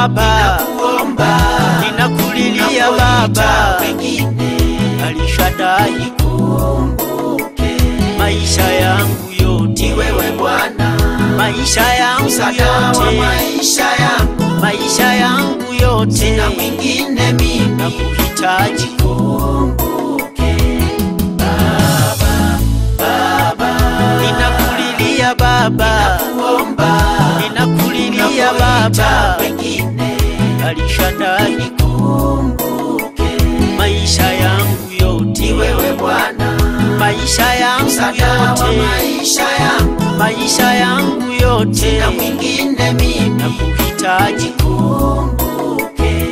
Baba, kuomba ninakulilia Baba, wengine Alishadai, kumbuke maisha yangu yote, ni wewe Bwana maisha yangu msaada wa yote, maisha yangu maisha yangu yote, na mwingine mimi nakuhitaji kumbuke Baba Baba ninakulilia Baba, kuomba ninakulilia Baba, wengine Alishadai, kumbuke maisha yangu ni yote, wewe Bwana maisha yangu msaada wa yote, maisha yangu maisha yangu yote, na mwingine mimi nakuhitaji kumbuke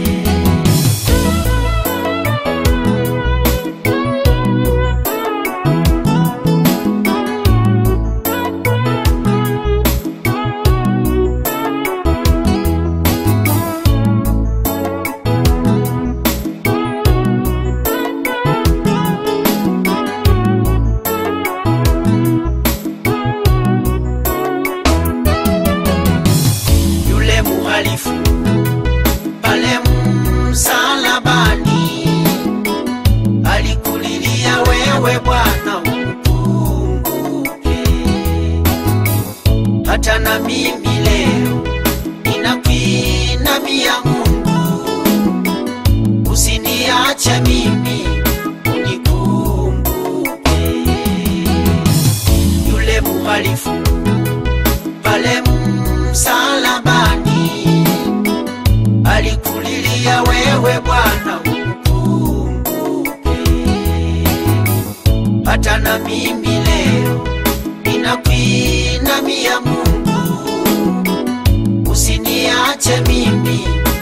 yule muhalifu pale msalabani alikulilia wewe Bwana umkumbuke. Hata na mimi leo ninakuinamia Mungu, usiniache mimi unikumbuke. Yule muhalifu pale msalabani alikulilia wewe Bwana umkumbuke. Hata na mimi leo ninakuinamia Mungu, usiniache mimi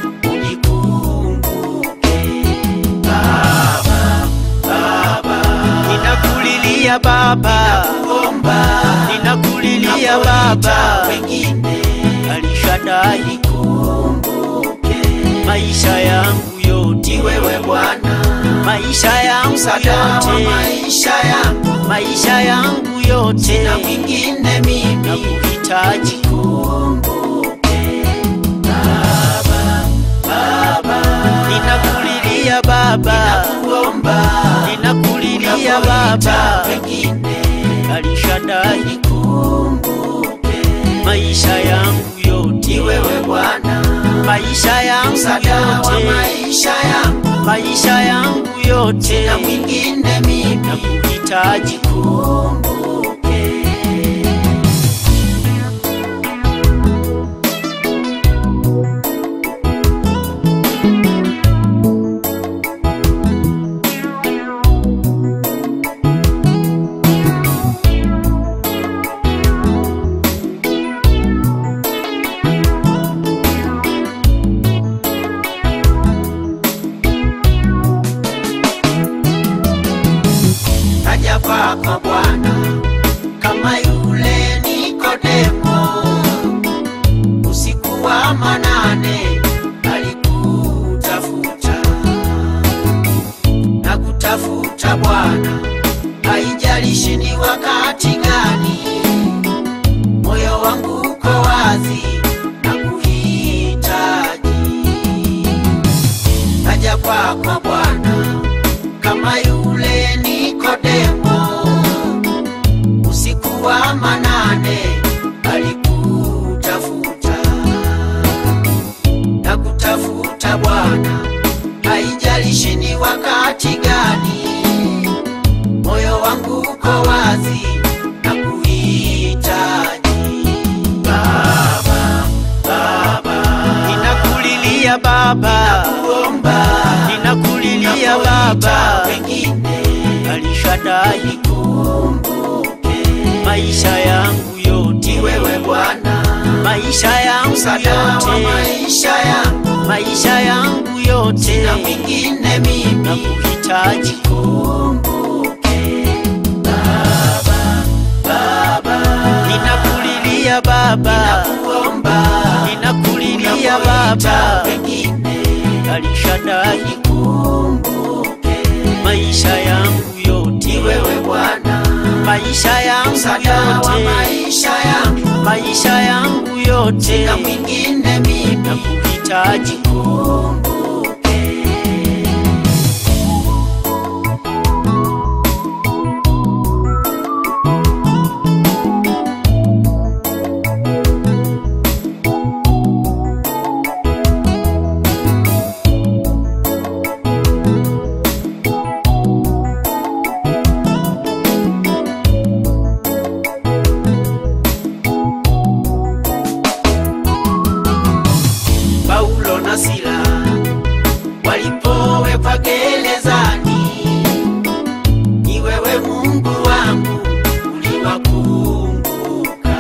unikumbuke. Baba, Baba, ninakulilia Baba, kuomba ninakulilia Baba, wengine Alishadai, kumbuke maisha yangu yote, ni wewe Bwana maisha yangu msaada wa yote, maisha yangu maisha yangu yote, na mwingine mimi nakuhitaji kumbuke Baba Baba ninakulilia Baba, kuomba ninakulilia Baba, wengine Alishadai, kumbuke maisha yangu yote, ni wewe Bwana maisha yangu msaada wa yote, maisha yangu maisha yangu yote, na mwingine mimi nakuhitaji kumbuke Naja kwako Bwana kama yule Nikodemo, usiku wa manane alikutafuta na kutafuta Bwana, haijalishi ni wakati gani, moyo wangu uko wazi na kuhitaji. Naja kwako Bwana kama yule Nikodemo, usiku wa manane alikutafuta na kutafuta Bwana, haijalishi ni wakati gani, moyo wangu uko wazi na kuhitaji. Baba, Baba, ninakulilia Baba, kuomba ninakulilia Baba, wengine Alishadai, kumbuke maisha yangu yote, ni wewe Bwana maisha yangu msaada wa yote, maisha yangu maisha yangu yote, na mwingine mimi nakuhitaji kumbuke Baba, Baba, ninakulilia Baba, kuomba ninakulilia Baba, wengine Alishadai, kumbuke maisha yangu yote, ni wewe Bwana maisha yangu msaada wa yote, maisha yangu maisha yangu yote, na mwingine mimi nakuhitaji nakuhitaji kumbuke. Paulo na Sila walipowekwa gerezani, ni wewe Mungu wangu uliwakumbuka.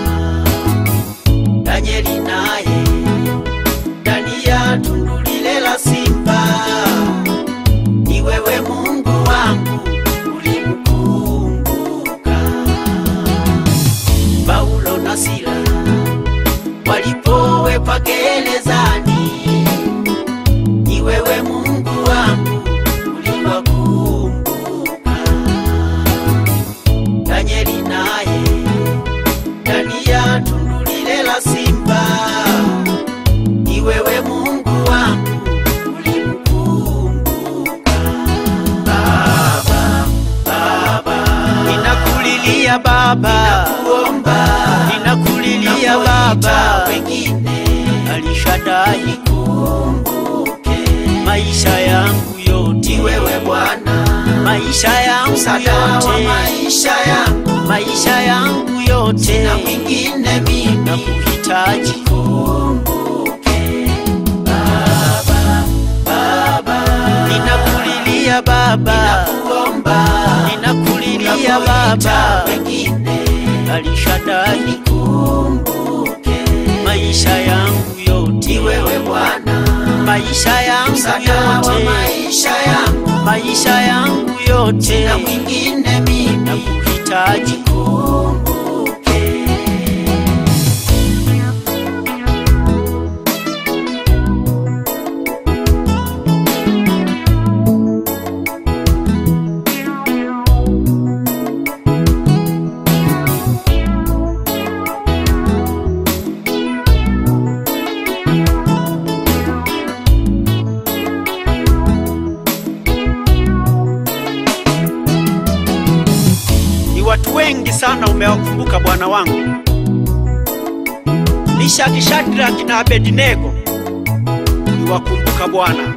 Danieli naye ndani ya tundu lile la simba, ni wewe Mungu wangu ulimkumbuka. Paulo na Sila walipowekwa gerezani, ni wewe Mungu wangu uliwakumbuka. Danieli naye ndani ya tundu lile la simba, ni wewe Mungu wangu ulimkumbuka. Baba, Baba, ninakulilia Baba, kuomba ninakulilia napoita Baba, wengine Alishadai kumbuke maisha yangu yote, ni wewe Bwana, maisha yangu msaada wa yote, maisha yangu, maisha yangu yote, na mwingine mimi nakuhitaji kumbuke. Baba, Baba, ninakulilia Baba, kuomba ninakulilia napoita Baba, wengine Alishadai kumbuke maisha yangu yote, ni wewe Bwana, maisha yangu msaada wa yote, maisha yangu, maisha yangu yote, na mwingine mimi nakuhitaji kumbuke. Ni watu wengi sana umewakumbuka Bwana wangu, Mishaki, Shadraki na Abednego uliwakumbuka Bwana.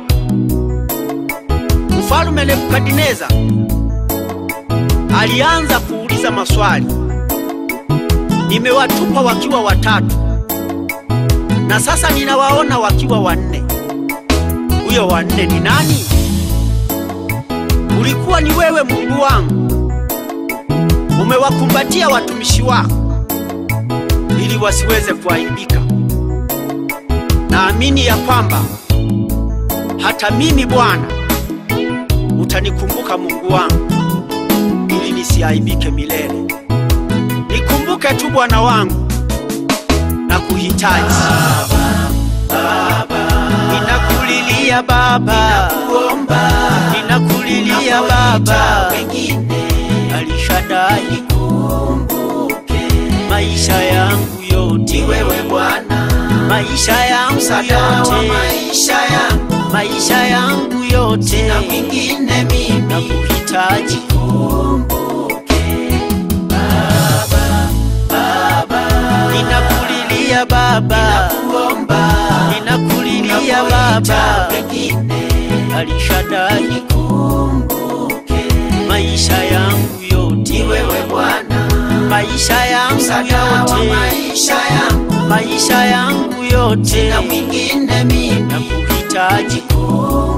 Mfalume Nebukadineza alianza kuuliza maswali, nimewatupa wakiwa watatu na sasa ninawaona wakiwa wanne. Huyo wanne ni nani? Ulikuwa ni wewe Mungu wangu umewakumbatia watumishi wako ili wasiweze kuaibika. Naamini ya kwamba hata mimi Bwana utanikumbuka Mungu wangu, ili nisiaibike milele. Nikumbuke tu Bwana wangu na kuhitaji. Ninakulilia Baba, Kuomba ninakulilia napoita Baba, wengine Alishadai kumbuke maisha yangu ni yote, wewe Bwana, maisha yangu msaada wa yote, maisha yangu, maisha yangu yote, na mwingine mimi nakuhitaji. kumbuke. Baba, Baba, Ninakulilia Baba, kuomba ninakulilia napoita Baba, wengine Alishadai kumbuke maisha yangu yote, ni wewe Bwana, maisha yangu msaada wa yote, maisha yangu, maisha yangu yote, na mwingine mimi nakuhitaji. kumbuke.